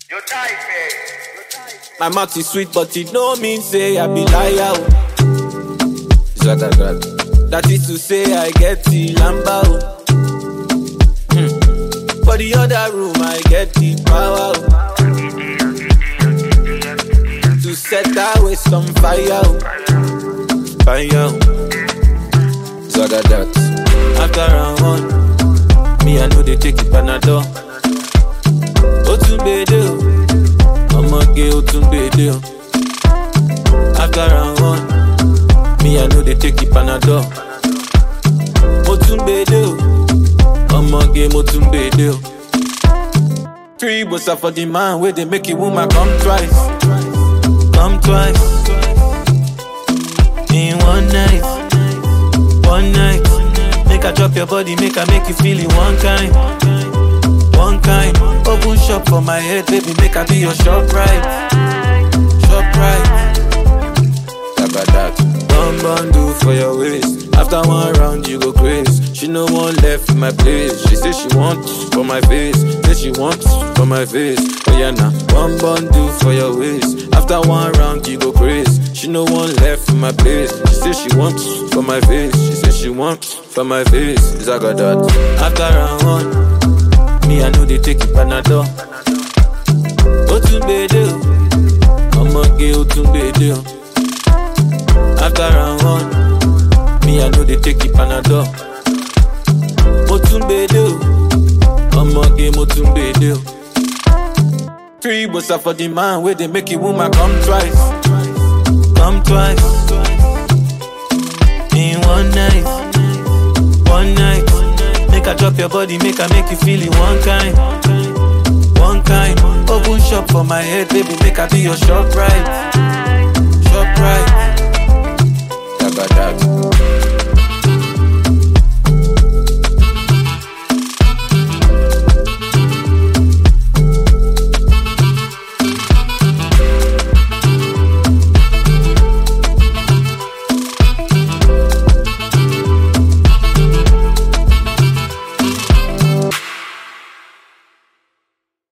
Your type, eh? My mouth is sweet, but it no mean say I be liar. oh. Zagadat. That is to say I get the lamba. oh. Hmm. For the other room, I get the power. oh. To set that waste on fire. oh. Fire. oh. Zagadat. After round one, me I know they take it panadol. Otunbede o. ọmọge ó tún gbèdé o. after round one me i no dey take the panadol. mo tún gbèdé o ọmọge mo tún gbèdé o. three gbosa for the man wey dey make a woman come twice come twice in one night one night make i chop your body make i make you feel it one kind. One kind, open shop for my head, baby, make I be your shop right. Shop right. Tabadat. One bundle for your waist. After one round, you go crazy. She no one left in my place. She say she wants for my face. Say she wants for my face. Oh yeah, nah. One bundle for your waist. After one round, you go crazy. She no one left in my place. She say she wants for my face. She say she wants for my face. Zagadat. After round one. Me, I know they take it panadol. Ó tún gbèdé o, ọmọge ó tún gbèdé o. After round one, me, I know they take it panadol. Mo tún gbèdé o, ọmọge mo tún gbèdé o. Three gbosa for the man wey dey make a woman come twice. Come twice. In one night. One night. Make I drop your body, make I make you feel it one kind. One kind. Open shop for my head, baby, make I be your shop right. Shop right. Tabadat.